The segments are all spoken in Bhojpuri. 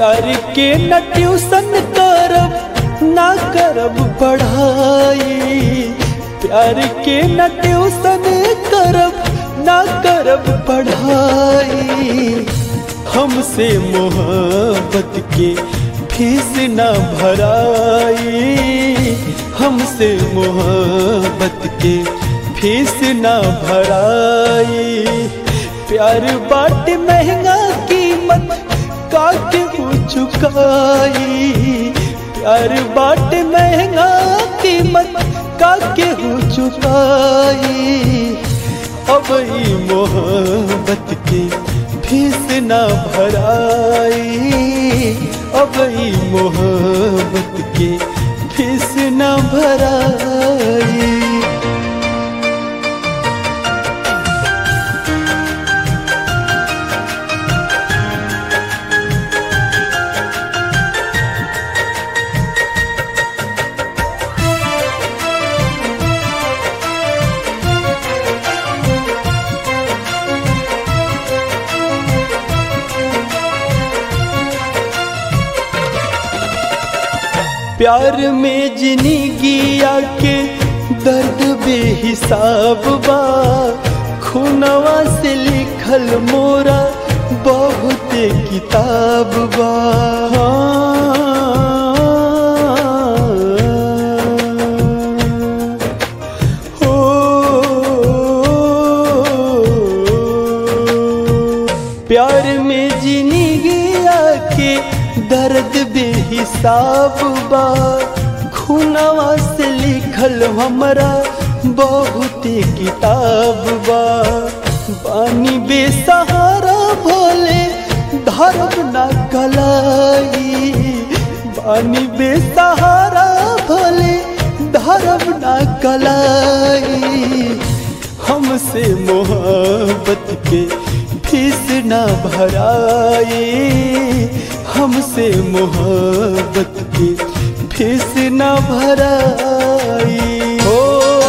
प्यार के न ट्यूशन करब ना करब पढ़ाई प्यार के न ट्यूशन करब ना करब पढ़ाई हमसे मोहब्बत के फीस ना भराई हमसे मोहब्बत के फीस ना भराई प्यार बाट महंगा कीमत काके हो चुकाई प्यार बाट महंगा कीमत काके हो चुकाई अब ई मोहब्बत के फीस ना भराई अब ई मोहब्बत के फीस ना भराई प्यार में जिंदगी आके दर्द बेहिसाब बा खुनवा से लिखल मोरा बहुत किताब बा हो प्यार में जिंदगी आके दर्द बेहिसाब बा खुनवा से लिखल हमरा बहुत किताब बा बानी बेसहारा भोले धर्म ना कलाई बानी बेसहारा भोले धर्म ना कलाई हमसे मोहब्बत के फीस ना भराई हमसे मोहब्बत की फीस ना भराई हो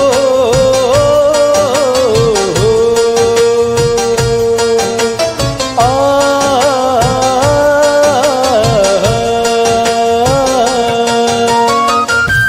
आ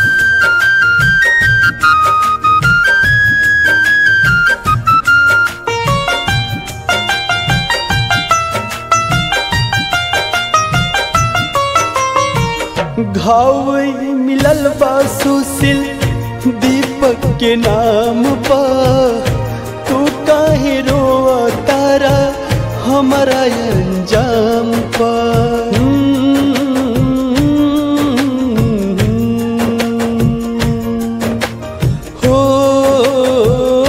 घाव मिलल बा सुशील दीपक के नाम पा तू काहे रोआ तारा हमारा अंजाम पा हो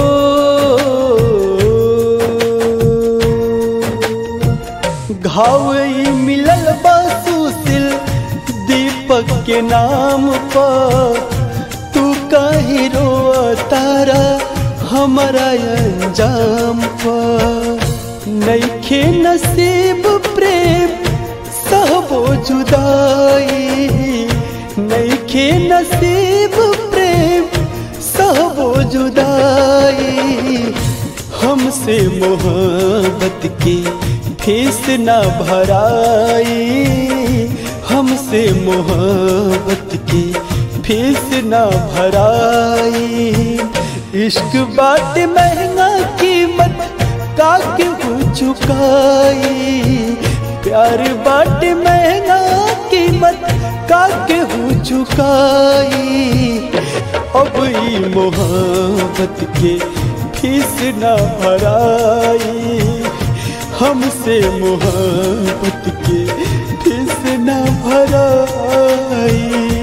घाव मिलल बा सुशील दीपक के नाम पर तू काहे रोआ तारा हमारा अंजाम पर नईखे नसीब प्रेम सहबो जुदाई नईखे नसीब प्रेम सहबो जुदाई हमसे मोहब्बत की फीस ना भराई हमसे मोहब्बत की फीस ना भराई इश्क बात महंगा कीमत काके हो चुकाई प्यार बाट महंगा कीमत काके हो चुकाई अब ई मोहब्बत के फीस ना भराई हमसे मोहब्बत के फीस ना भराई